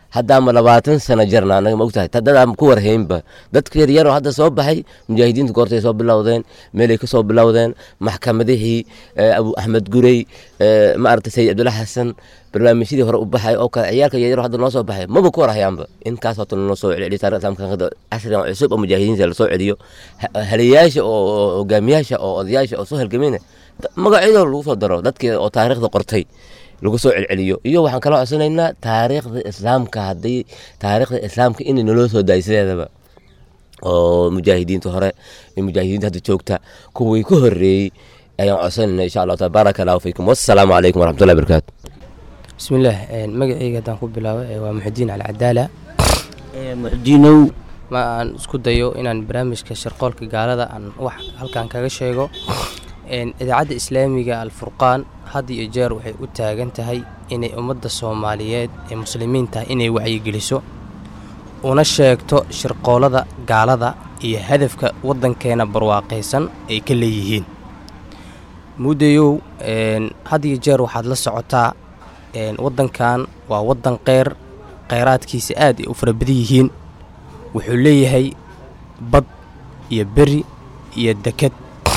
haddaama labaatan sano jarna anaga ma ogtahay dadaan ku warhaynba dadka yaryaroo hadda soo baxay mujaahidiinta goortay soo bilowdeen meelay ka soo bilowdeen maxkamadihii abu axmed gurey maaragtay sayid cabdulla xasan barnaamijyadii hore u baxay oo kale ciyaalka yaryaroo hadda noo soo baxay maba ku warhayaanba inkaas hota noo soo celiyo taarikhda islaamka casrigan cusub oo mujaahidiinta lasoo celiyo haliyayaasha oo hogaamiyaasha oo odayaasha oo soo halgamayna magacyadoo lagu soo daro dadkii oo taariikhda qortay lagu soo celceliyo iyo waxaan kaloo codsanaynaa taariikhda islaamka haddii taariikhda islaamka inay naloo soo daay sideedaba oo mujaahidiinta hore iyo mujaahidiinta hadda joogta kuwii ka horeeyey ayaan codsanayna insha allahu taala baaraka allahu fiikum wassalaamu calaykum waraxmatullahi barakaatu bismillaah magacayga haddaan ku bilaabo waa muxudiin alcadaala muxdiinow ma aan isku dayo inaan barnaamijka sharqoolka gaalada aan wax halkan kaga sheego idaacadda islaamiga alfurqaan had iyo jeer waxay u taagan tahay inay ummadda soomaaliyeed ee muslimiinta inay wacyigeliso una sheegto shirqoolada gaalada iyo hadafka waddankeena barwaaqaysan ay ka leeyihiin muddayow had iyo jeer waxaad la socotaa waddankan waa waddan qeyr kheyraadkiisa aad ay u fara badan yihiin wuxuu leeyahay bad iyo beri iyo deked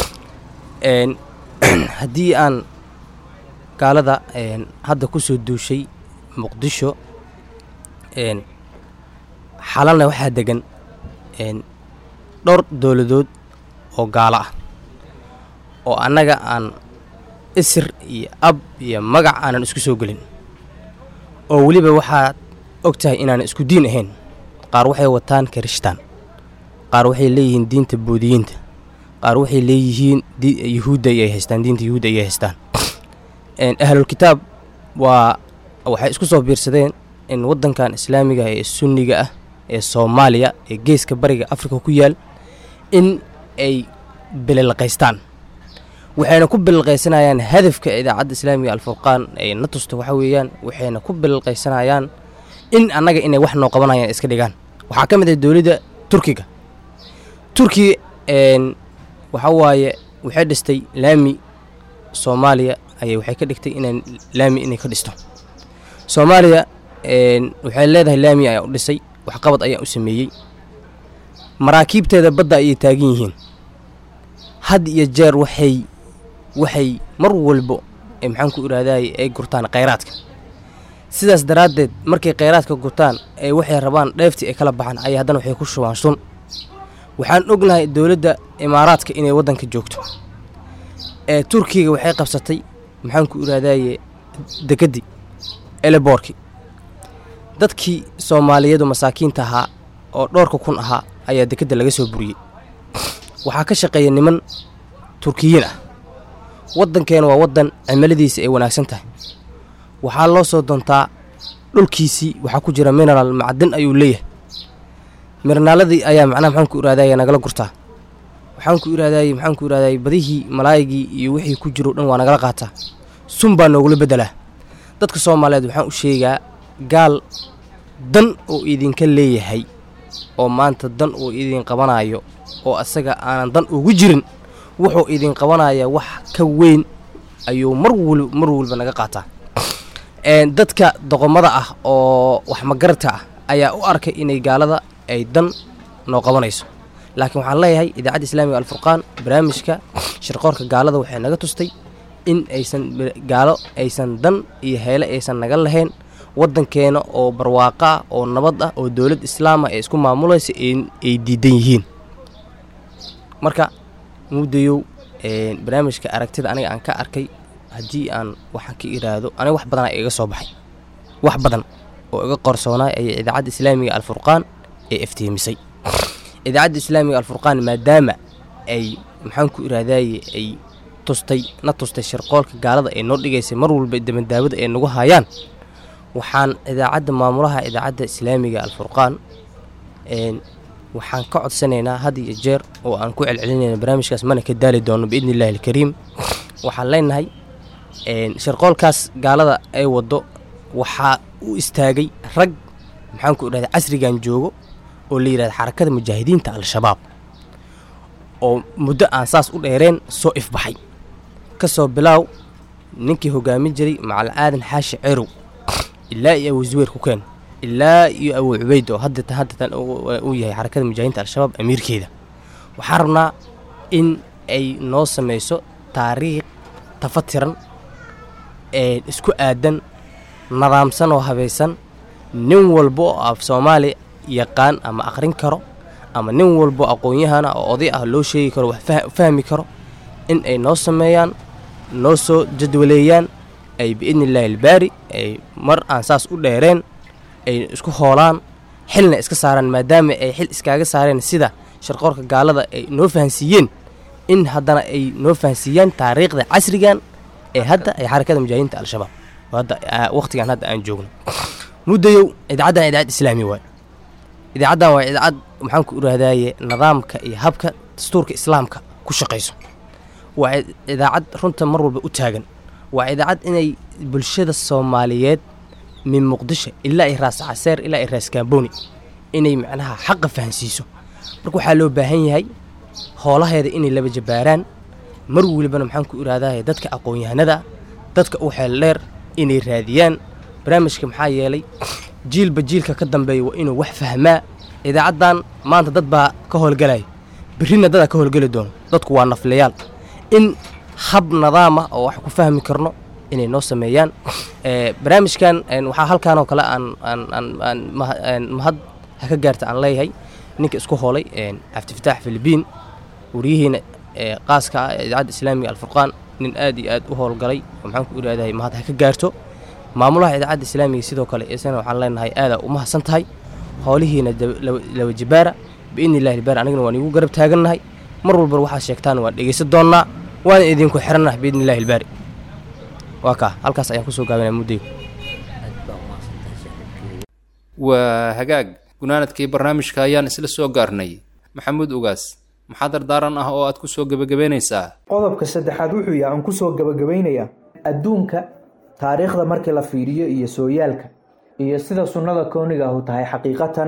haddii aan gaalada hadda ku soo duushay muqdisho xalalna waxaa degan dhowr dowladood oo gaalo ah oo annaga aan isir iyo ab iyo magac aanan isku soo gelin oo weliba waxaad og tahay inaanan isku diin ahayn qaar waxay wataan kirishtaan qaar waxay leeyihiin diinta boodiyiinta qaar waxay leeyihiin yuhuudda ayay haystaan diinta yuhuudda ayay haystaan ahlul kitaab waa waxay isku soo biirsadeen in waddankan islaamiga ee sunniga ah ee soomaaliya ee geeska bariga afrika ku yaal in ay bililqaystaan waxayna ku bililqaysanayaan hadafka idaacadda islaamiga alfurqaan ay na tusto waxa weeyaan waxayna ku bililqaysanayaan in annaga inay wax noo qabanayaan iska dhigaan waxaa ka mid ah dowladda turkiga turkiga waxa waaye waxay dhistay laami soomaaliya ayay waxay ka dhigtay inay laami inay ka dhisto soomaaliya waxay leedahay laami ayaa u dhisay waxqabad ayaa u sameeyey maraakiibteeda badda ayay taagan yihiin had iyo jeer waxay waxay mar walbo maxaan ku iraadaye ay gurtaan khayraadka sidaas daraaddeed markay khayraadka gurtaan ee waxay rabaan dheeftii ay kala baxaan ayay haddana waxay ku shubaan sun waxaan ognahay dowladda imaaraadka inay waddanka joogto ee turkiga waxay qabsatay maxaan ku iraadaye dekeddii eleboorki dadkii soomaaliyeedu masaakiinta ahaa oo dhowrka kun ahaa ayaa dekedda laga soo buriyey waxaa ka shaqeeya niman turkiyiin ah waddankeena waa waddan cimiladiisa ay wanaagsan tahay waxaa loo soo doontaa dhulkiisii waxaa ku jira mineraal macdin ayuu leeyahay mirinaaladii ayaa macnaha maxaan ku iraadaya nagala gurtaa waxaan ku iraadayey maxaan ku iraadayey badihii malaayigii iyo wixii ku jiro dhan waa nagala qaataa sun baa noogula beddelaa dadka soomaaliyeed waxaan u sheegaa gaal dan oo idinka leeyahay oo maanta dan uu idin qabanayo oo asaga aanan dan ugu jirin wuxuu idin qabanaya wax ka weyn ayuu mar wal mar walba naga qaataa dadka doqomada ah oo wax magaradka ah ayaa u arkay inay gaalada ay dan noo qabanayso laakiin waxaan leeyahay idaacadda islaamiga alfurqaan barnaamijka shirqoorka gaalada waxay naga tustay in aysan gaalo aysan dan iyo heele aysan naga lahayn waddankeena oo barwaaqo ah oo nabad ah oo dowlad islaama ee isku maamulaysa ay diidan yihiin marka muddayow barnaamijka aragtida aniga aan ka arkay haddii aan waxaan ka iraahdo aniga wax badanaa iga soo baxay wax badan oo iga qorsoonaay ayay idaacadda islaamiga alfurqaan ee iftiimisay idaacadda islaamiga alfurqaan maadaama ay maxaan ku iraahdaye ay tustay na tustay shirqoolka gaalada ee noo dhigaysay mar walba dabandaawada ay nagu hayaan waxaan idaacadda maamulaha idaacadda islaamiga alfurqaan waxaan ka codsanaynaa had iyo jeer oo aan ku celcelinayna barnaamijkaas mana ka daali doono biidni illahi alkariim waxaan leenahay shirqoolkaas gaalada ay waddo waxaa u istaagay rag maxaan ku idhahda casrigan joogo oo la yidhahda xarakada mujaahidiinta al-shabaab oo muddo aan saas u dheereen soo ifbaxay ka soo bilaaw ninkii hogaamin jiray macal aadan xaashi cerow ilaa iyo wasuweer ku keen ilaa iyo abu cubeyd oo hadda haddatan uu yahay xarakada mujaahidiinta al-shabaab amiirkeeda waxaan rabnaa in ay noo samayso taariikh tafatiran ee isku aadan nadaamsan oo habaysan nin walba oo af soomaali yaqaan ama aqrin karo ama nin walbo aqoon-yahana oo oday ah loo sheegi karo wax fahmi karo in ay noo sameeyaan noo soo jadwaleeyaan ay biidni illaahi albaari ay mar aan saas u dheereen ay isku hoolaan xilna iska saaraan maadaama ay xil iskaaga saareen sida sharqoorka gaalada ay noo fahansiiyeen in haddana ay noo fahansiiyaan taariikhda casrigan ee hadda ay xarakada mujaahidiinta al-shabaab hadda waqtigan hadda aan joogno muddayow idaacaddan idaacad islaami waay idaacaddan waa idaacad maxaan ku irahdaaye nidaamka iyo habka dastuurka islaamka ku shaqayso waa idaacad runta mar walba u taagan waa idaacad inay bulshada soomaaliyeed min muqdisho ilaa ay raas caseer ilaa ay raas kaamboni inay macnaha xaqa fahansiiso marka waxaa loo baahan yahay hoolaheeda inay laba jabaaraan mar welibana maxaan ku irahdaaye dadka aqoon-yahanada dadka u xeel dheer inay raadiyaan barnaamijka maxaa yeelay jiilba jiilka ka dambeeya waa inuu wax fahmaa idaacaddan maanta dad baa ka howlgalaya birrina dadaa ka howlgeli doono dadku waa nafleyaal in hab nadaam ah oo wax ku fahmi karno inay noo sameeyaan barnaamijkan waxaa halkaan oo kale aan aan mahad ha ka gaarta aan leeyahay ninka isku hoolay cabdifataax filibiin wariyihiina qaaska ah ee idaacadda islaamiga alfurqaan nin aad iyo aad u howlgalay oo maxaan ku irahdahay mahad ha ka gaarto maamulaha idaacadda islaamiga sidoo kale isana waxaan leenahay aadaa u mahadsan tahay howlihiina laba jabaara biidni illahi albaari anigana waan iigu garab taagannahay mar walba waxaad sheegtaan waan dhegaysan doonnaa waana idinku xirannaha biidni illahi albaari waa kaa halkaas ayaan kusoo gaabinaya muddaygu waa hagaag gunaanadkii barnaamijka ayaan isla soo gaarnay maxamuud ugaas maxaa dardaaran ah oo aad ku soo gebagabaynaysaa qodobka saddexaad wuxuu yahay aan kusoo gebagabaynayaa adduunka taariikhda markii la fiiriyo iyo sooyaalka iyo sida sunnada kooniga ahu tahay xaqiiqatan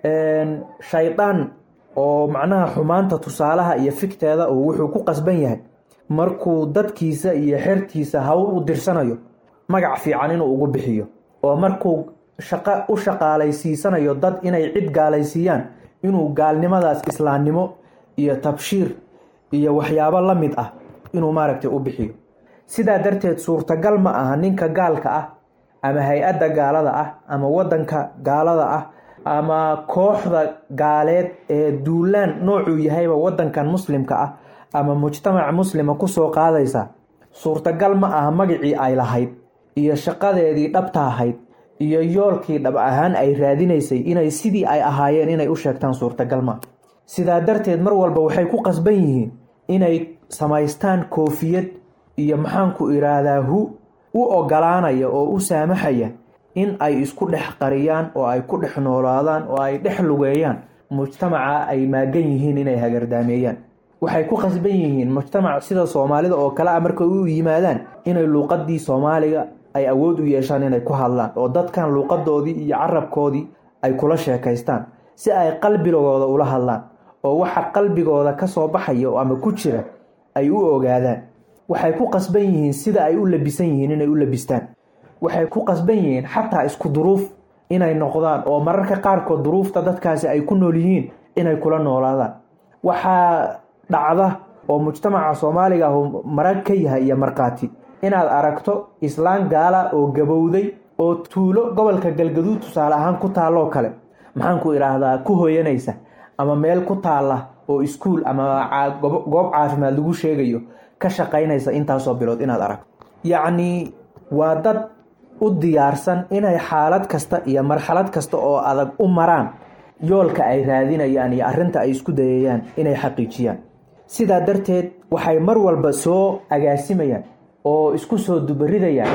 shaydaan oo macnaha xumaanta tusaalaha iyo figteeda uu wuxuu ku qasban yahay markuu dadkiisa iyo xertiisa hawl u dirsanayo magac fiican inuu ugu bixiyo oo markuu shaqo u shaqaalaysiisanayo dad inay cid gaalaysiiyaan inuu gaalnimadaas islaamnimo iyo tabshiir iyo waxyaabo la mid ah inuu maaragtay u bixiyo sidaa darteed suurtagal ma aha ninka gaalka ah ama hay-adda gaalada ah ama wadanka gaalada ah ama kooxda gaaleed ee duulaan noocuu yahayba wadankan muslimka ah ama mujtamac muslima kusoo qaadaysa suurtagal ma aha magacii ay lahayd iyo shaqadeedii dhabta ahayd iyo yoolkii dhab ahaan ay raadinaysay inay sidii ay ahaayeen inay u sheegtaan suurtagal ma sidaa darteed mar walba waxay ku qasban yihiin inay samaystaan koofiyad iyo maxaanku iraahdaa hu u ogolaanaya oo u saamaxaya in ay isku dhex qariyaan oo ay ku dhex noolaadaan oo ay dhex lugeeyaan mujtamaca ay maagan yihiin inay hagardaameeyaan waxay ku qasban yihiin mujtamac sida soomaalida oo kale a markay u yimaadaan inay luuqadii soomaaliga ay awood u yeeshaan inay ku hadlaan oo dadkan luuqadoodii iyo carabkoodii ay kula sheekaystaan si ay qalbigooda ula hadlaan oo waxa qalbigooda kasoo baxaya ama ku jira ay u ogaadaan waxay ku qasban yihiin sida ay u labisan yihiin inay u labistaan waxay ku qasban yihiin xataa isku duruuf inay noqdaan oo mararka qaarkood duruufta dadkaasi ay ku nool yihiin inay kula noolaadaan waxaa dhacda oo mujtamaca soomaaliga ahu marag ka yahay iyo markhaati inaad aragto islaan gaala oo gabowday oo tuulo gobolka galgaduud tusaale ahaan ku taalloo kale maxaanku idhaahdaa ku hoyanaysa ama meel ku taalla oo iskuul ama goob caafimaad lagu sheegayo ka shaqaynaysa intaasoo bilood inaad aragto yacnii waa dad u diyaarsan inay xaalad kasta iyo marxalad kasta oo adag u maraan yoolka ay raadinayaan iyo arrinta ay isku dayayaan inay xaqiijiyaan sidaa darteed waxay mar walba soo agaasimayaan oo isku soo dubaridayaan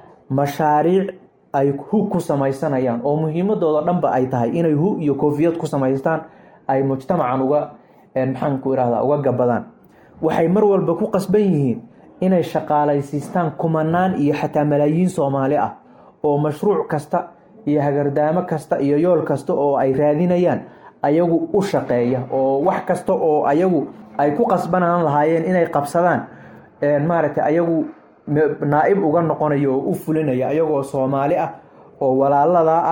mashaariic ay hu ku samaysanayaan oo muhiimadooda dhanba ay tahay inay hu iyo koofiyad ku samaystaan ay mujtamacan uga maxaanku irahda uga gabadaan waxay mar walba ku qasban yihiin inay shaqaalaysiistaan kumanaan iyo xataa malaayiin soomaali ah oo mashruuc kasta iyo hagardaamo kasta iyo yool kasta oo ay raadinayaan ayagu u shaqeeya oo wax kasta oo ayagu ay ku qasbanaan lahaayeen inay qabsadaan maaragtay ayagu naa-ib uga noqonaya oo u fulinaya ayagoo soomaali ah oo walaaladaa ah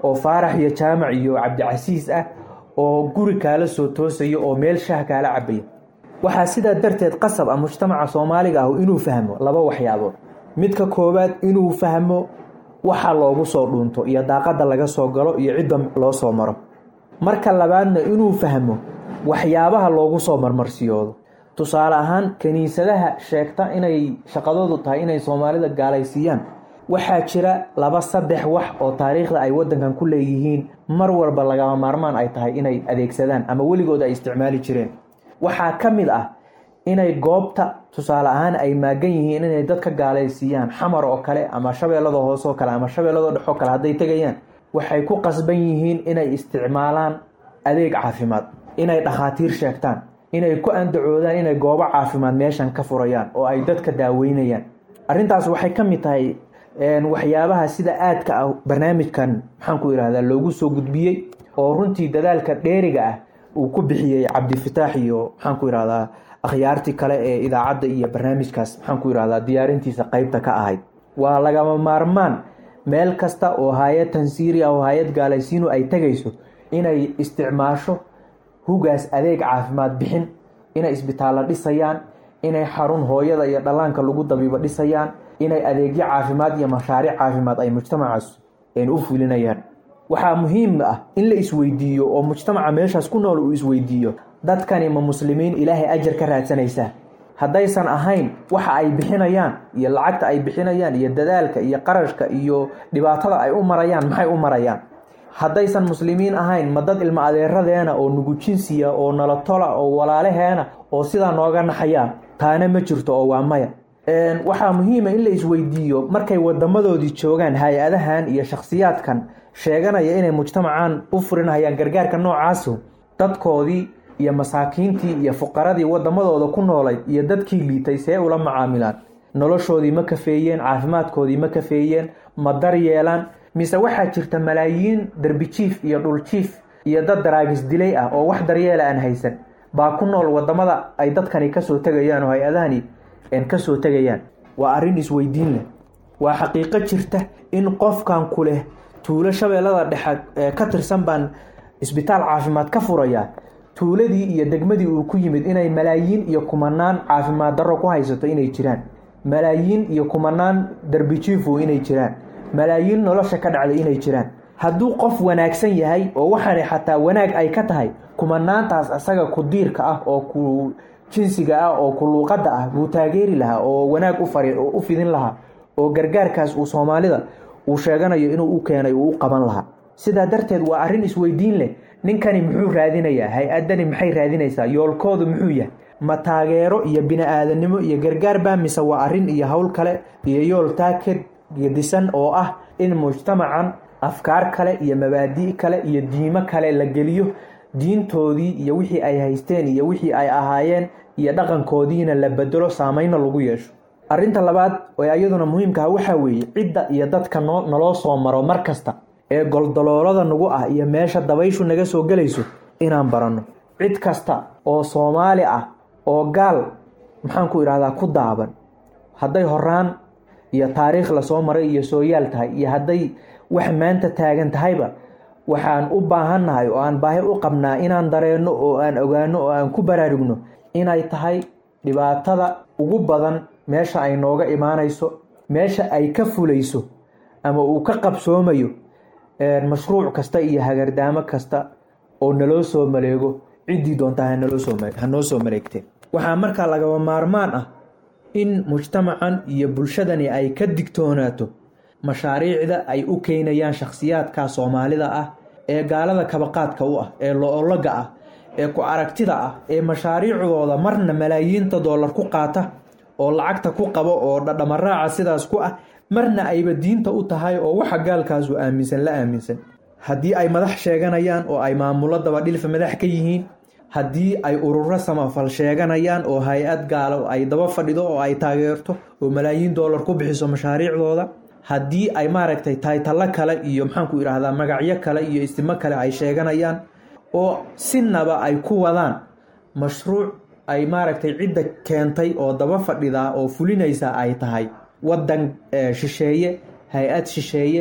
oo faarax iyo jaamac iyo cabdicasiis ah oo guri kaala soo toosaya oo meel shah kaala cabaya waxaa sidaa darteed qasab ah mujtamaca soomaaliga ah inuu fahmo laba waxyaabood midka koowaad inuu fahmo waxa loogu soo dhuunto iyo daaqada laga soo galo iyo cidda loo soo maro marka labaadna inuu fahmo waxyaabaha loogu soo marmarsiyoodo tusaale ahaan kiniisadaha sheegta inay shaqadoodu tahay inay soomaalida gaalaysiiyaan waxaa jira laba saddex wax oo taariikhda ay wadankan ku leeyihiin mar walba lagama maarmaan ay tahay inay adeegsadaan ama weligood ay isticmaali jireen waxaa ka mid ah inay goobta tusaale ahaan ay maagan yihiin inay dadka gaalaysiiyaan xamar oo kale ama shabeellada hoose oo kale ama shabeellada dhex oo kale hadday tegayaan waxay ku qasban yihiin inay isticmaalaan adeeg caafimaad inay dhakhaatiir sheegtaan inay ku andacoodaan inay goobo caafimaad meeshan ka furayaan oo ay dadka daaweynayaan arrintaas waxay ka mid tahay waxyaabaha sida aadka ah barnaamijkan maxaan ku yidhahdaa loogu soo gudbiyey oo runtii dadaalka dheeriga ah uu ku bixiyey cabdifataax iyo maxaan ku yidhahdaa akhyaartii kale ee idaacadda iyo barnaamijkaas maxaan ku yidhahdaa diyaarintiisa qeybta ka ahayd waa lagama maarmaan meel kasta oo hay-ad tansiiriya oo hay-ad gaalaysiinu ay tegayso inay isticmaasho hugaas adeeg caafimaad bixin inay isbitaallo dhisayaan inay xarun hooyada iyo dhallaanka lagu dabiibo dhisayaan inay adeegyo caafimaad iyo mashaariic caafimaad ay mujtamacaas u fulinayaan waxaa muhiim ah in la isweydiiyo oo mujtamaca meeshaas ku nool uu isweydiiyo dadkani ma muslimiin ilaahay ajar ka raadsanaysaa haddaysan ahayn waxa ay bixinayaan iyo lacagta ay bixinayaan iyo dadaalka iyo qarashka iyo dhibaatada ay u marayaan maxay u marayaan haddaysan muslimiin ahayn ma dad ilmo adeeradeena oo nugujinsiya oo nalatola oo walaalaheena oo sidaa nooga naxayaa taana ma jirto oo waa maya waxaa muhiima in la isweydiiyo markay wadamadoodii joogaan hay-adahan iyo shakhsiyaadkan sheeganaya inay mujtamacan u furinayaan gargaarka noocaasu dadkoodii iyo masaakiintii iyo fuqaradii wadamadooda ku noolayd iyo dadkii liitay see ula macaamilaan noloshoodii ma kafeeyeen caafimaadkoodii ma kafeeyeen ma daryeelaan mise waxaa jirta malaayiin derbijiif iyo dhuljiif iyo dad daraagis dilay ah oo wax daryeela aan haysan baa ku nool wadamada ay dadkani kasoo tegayaan oo hay-adahani kasoo tegayaan waa arrin isweydiin leh waa xaqiiqo jirta in qofkan ku leh tuulo shabeellada dhexe ka tirsan baan isbitaal caafimaad ka furayaa tuuladii iyo degmadii uu ku yimid inay malaayiin iyo kumanaan caafimaad darro ku haysato inay jiraan malaayiin iyo kumanaan darbijiifu inay jiraan malaayiin nolosha ka dhacday inay jiraan hadduu qof wanaagsan yahay oo waxaana xataa wanaag ay ka tahay kumanaantaas isaga ku diirka ah oo ku jinsiga ah oo ku luuqadda ah buu taageeri lahaa oo wanaag u fidin lahaa oo gargaarkaas uu soomaalida uu sheeganayo inuu u keenay uu u qaban lahaa sidaa darteed waa arrin isweydiin leh ninkani muxuu raadinayaa hay-adani maxay raadinaysaa yoolkoodu muxuu yahay ma taageero iyo bini-aadanimo iyo gargaar baa mise waa arrin iyo howl kale iyo yool taaked gedisan oo ah in mujtamacan afkaar kale iyo mabaadi' kale iyo diimo kale la geliyo diintoodii iyo wixii ay haysteen iyo wixii ay ahaayeen iyo dhaqankoodiina la bedelo saameynna lagu yeesho arrinta labaad ee iyaduna muhiimkaha waxaa weeye cidda iyo dadka noo naloo soo maro mar kasta ee goldaloolada nagu ah iyo meesha dabayshu naga soo gelayso inaan baranno cid kasta oo soomaali ah oo gaal maxaan ku idhahdaa ku daaban hadday horaan iyo taariikh lasoo maray iyo sooyaal tahay iyo hadday wax maanta taagan tahayba waxaan u baahannahay oo aan baahi u qabnaa inaan dareenno oo aan ogaano oo aan ku baraarugno inay tahay dhibaatada ugu badan meesha ay nooga imaanayso meesha ay ka fulayso ama uu ka qabsoomayo mashruuc kasta iyo hagardaamo kasta oo naloo soo maleego ciddii doontaa hanoo soo maleegteen waxaa markaa lagaba maarmaan ah in mujtamacan iyo bulshadani ay ka digtoonaato mashaariicda ay u keenayaan shakhsiyaadka soomaalida ah ee gaalada kabaqaadka u ah ee lo-ologa ah ee ku aragtida ah ee mashaariicdooda marna malaayiinta doolar ku qaata oo lacagta ku qabo oo dhadhamaraaca sidaas ku ah marna ayba diinta u tahay oo waxa gaalkaasu aaminsan la aaminsan haddii ay madax sheeganayaan oo ay maamulo dabadhilfa madax ka yihiin haddii ay ururo samafal sheeganayaan oo hay-ad gaalo ay daba fadhido oo ay taageerto oo malaayiin doolar ku bixiso mashaariicdooda haddii ay maaragtay taytalo kale iyo maxaanku idhaahdaa magacyo kale iyo istimo kale ay sheeganayaan oo sinaba ay ku wadaan mashruuc ay maaragtay cidda keentay oo daba fadhidaa oo fulinaysa ay tahay wadan shisheeye hay-ad shisheeye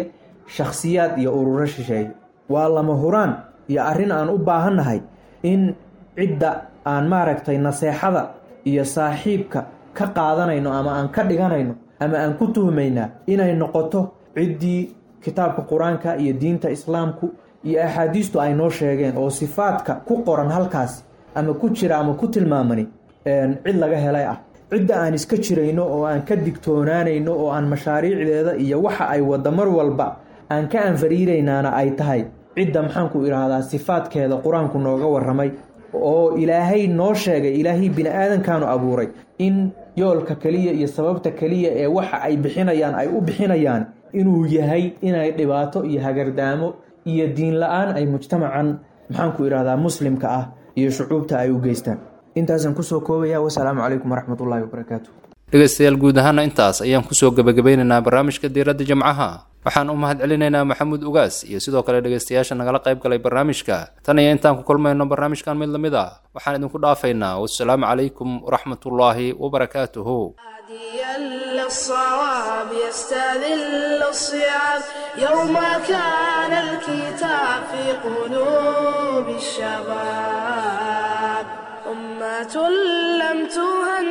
shakhsiyaad iyo ururo shisheeye waa lama huraan iyo arrin aan u baahannahay in cidda aan maaragtay naseexada iyo saaxiibka ka qaadanayno ama aan ka dhiganayno ama aan ku tuhmaynaa inay noqoto ciddii kitaabka qur-aanka iyo diinta islaamku iyo axaadiistu ay noo sheegeen oo sifaadka ku qoran halkaas ama ku jira ama ku tilmaamani cid laga helay ah cidda aan iska jirayno oo aan ka digtoonaanayno oo aan mashaariicdeeda iyo waxa ay wadda mar walba aan ka anfariiraynaana ay tahay cidda maxaanku idhaahdaa sifaadkeeda qur-aanku nooga warramay oo ilaahay noo sheegay ilaahay bini aadankaanu abuuray in yoolka keliya iyo sababta keliya ee waxa ay bixinayaan ay u bixinayaan inuu yahay inay dhibaato iyo hagardaamo iyo diin la-aan ay mujtamacan maxaanku idhahdaa muslimka ah iyo shucuubta ay u geystaan intaasaan kusoo koobaya wasalaamu calaykum waraxmatullaahi wabarakaatu dhegaystayaal guud ahaana intaas ayaan kusoo gebagabeynaynaa barnaamijka diiradda jimcaha waxaan u mahad celinaynaa maxamuud ugaas iyo sidoo kale dhegaystayaasha nagala qayb galay barnaamijka tan iyo intaan ku kulmayno barnaamijkan mid lamid a waxaan idinku dhaafaynaa wasalaamu calaykum waraxmatullaahi wabarakaatuhu هاديا للصواب يستذل الصيام يوم كان الكتاب في قلوب الشباب أمة لم تهن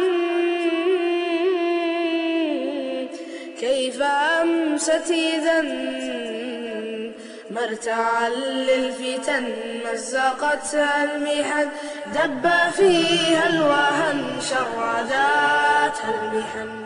كيف أمست إذا مرتعا للفتن مزقتها المحن دب فيها الوهن شرداتها المحن